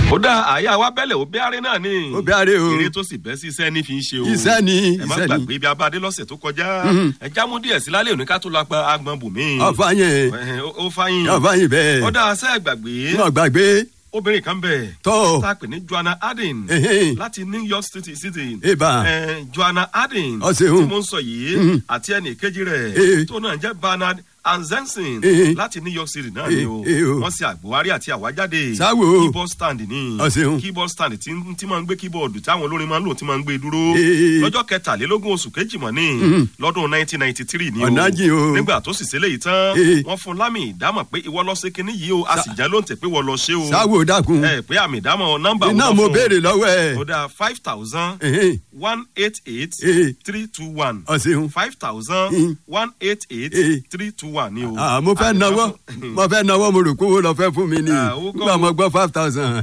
ó dá àyà wa bẹ́lẹ̀ ó bẹ́ẹ̀rẹ́ náà ni. Ó bẹ́ẹ̀rẹ́ o. eré tó sì bẹ́ sí iṣẹ́ ní fi ń ṣe o. Iṣẹ́ ni, ẹ má iṣẹ́ ni. gbàgbé ibi abáde lọ́sẹ̀ tó kọjá. ẹ já mú díẹ̀ sí lálẹ́ òní ká tó lọ apá agbọ̀n bùnmí. ọ̀fà yẹn Ẹ, ó- ó fáyín. ọ̀fà yẹn bẹ́ẹ̀ ó dá aṣẹ́ gbàgbé. náà gbàgbé obìnrin kan bẹ̀. tọ́ tá a pè ní joanna adin. Ẹhẹ́n. láti new york city city. Eba. Ẹ, joanna adin. Ọ ṣeun. tí mo ń sọ yìí. àti ẹnì kejì Eh. rẹ̀. tó náà jẹ́ bernard anzensin. Eh. láti new york city náà ni Eh, o. eh, o. wọ́n ṣe àgbéwárí àti àwájáde. Sáwò. keyboard stand ni. Ọ ṣeun. keyboard stand tí tí máa ń gbé keyboard tí àwọn olórin máa ń lò tí máa ń gbé dúró. Eh. lọ́jọ́ kẹtàlélógún oṣù kejì mọ̀ ní. lọ́dún nineteen ninety three ni o. Ọ̀nà jìn o. nígbà tó sì ṣẹlẹ̀ yìí tán. Eh. wọ́n fún lámì ìdámọ̀ pé ìwọ lọ sí kinní yìí o a sì jẹ́ ló ń tẹ̀ pé wọ́n lọ ṣe o. sáwò dákun ẹ pé àmì ìdámọ̀ nọ́mbà iná mo béèrè lọ́wọ́ ẹ̀ ó dá five thousand Ẹhẹ́n. one eight eight Eh. three two one Ọ ṣeun. five thousand Mm. one eight eight Eh. three two one ni o. Ah, mo fẹ́ Àmì nawọ́ ìdámọ̀- mo fẹ́ nawọ́ mo rò pé owó lọ fẹ́ fún mi ni Ah, owó kọ́ nígbà o. mo gbọ́ five thousand.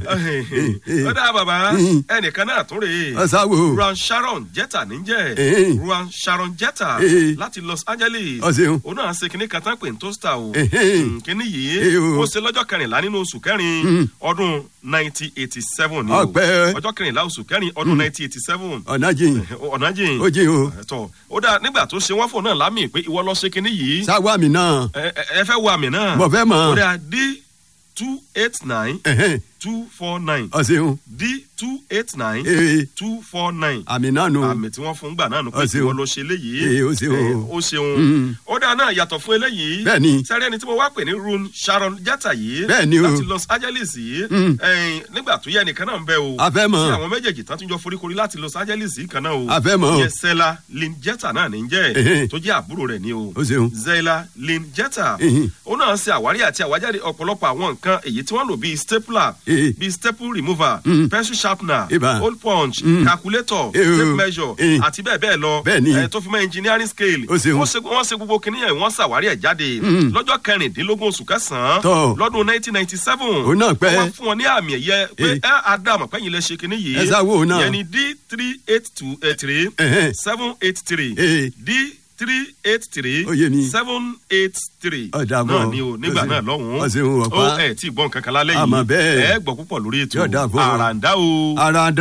ó dá bàbá Mm. ẹnìkan náà tún rèé Ọ sáwò ruan sharon jetta níjẹ́ Eh. ruan sharon jetta Eh. láti los angeles Ọ ṣeun. òun náà ṣe kinní kan tán pé n tó sta o Eh. Mm, kinní Eh, yìí o. ó ṣe lọ́jọ́ kẹrìnlá nínú oṣù kẹrin ọdún nineteen eighty seven ni o Ọpẹ́. ọjọ́ kẹrìnlá oṣù kẹrin ọdún nineteen eighty seven ọ̀nà jìn ọ̀nà jìn ó jìn o tọ ó dáa nígbà tó ṣe wọ́n fò náà lámì pé ìwọ lọ ṣe kinní yìí sáwọ́ àmì náà ẹ ẹ- ẹ fẹ́ wo àmì náà mo fẹ́ mọ̀ ó dáa d two eight nine Ẹhẹ́n. two four nine ọ ṣeun d two eight nine ee two four nine àmì náà nù àmì tí wọ́n fún gbà náà nù pé Ó ṣeun. ìwọ ló ṣe eléyìí Ee, ó ṣeun. Eh, ó ṣeun Mm. ó dáa náà yàtọ̀ fún eléyìí Bẹ́ẹ̀ni. sẹ́rí ẹni tí mo wá pè ní rune sharon jetta yìí Bẹ́ẹ̀ni o. láti los angeles yìí Mm. ẹ̀yìn nígbà tó yẹ ẹnìkan náà ń bẹ o A fẹ́ mọ̀. tí àwọn méjèèjì tán tún jọ foríkorí láti los angeles yìí kan náà o A fẹ́ mọ̀. yẹ sẹ́la lynn jetta náà ní jẹ́ Ẹhẹ́n. tó jẹ́ àbúrò rẹ̀ ni o ó ṣeun zayla lynn jetta Ẹhìn. ó náà ṣe àwárí àti àwájáde ọ̀pọ̀lọpọ̀ àwọn nǹkan èyí tí wọ́n lò bíi stapler Ee. bíi staple remover Mm. pencil sharpener Ibà. hole punch Mm. calculator Ee o. tape measure Ee. àti bẹ́ẹ̀ bẹ́ẹ̀ lọ Bẹ́ẹ̀ni. Eh, tó fi mọ́ engineering scale Ó ṣeun. wọ́n ṣe wọ́n ṣe gbogbo kìnìún yẹn wọ́n ṣàwárí ẹ̀ jáde Mm. lọ́jọ́ kẹrìndínlógún oṣù kẹsàn-án Tọ́. lọ́dún nineteen ninety seven Òun náà pẹ́. wọ́n fún wọn ní àmì ẹ̀yẹ pé Ee. ẹ àdàmọ̀ pẹ́yìn lẹ ṣe kìnìún yìí Ẹ sáwó òun náà. yẹn ni d three eight two eight three Ẹhẹ́n. seven eight three Ee. d three eight three Ó yé mi. seven eight three Ọ̀dà bọ̀. náà ni o nígbà Ó ṣeun. náà lọ́hùn-ún Ó ṣeun, ọ̀pá. ó ẹ̀ tí ì gbọ́ nǹkan kan lálẹ́ yìí Àmọ́ bẹ́ẹ̀. ẹ gbọ́ púpọ̀ lórí ètò Yóò dáa fún ọ. àràǹdá o. ara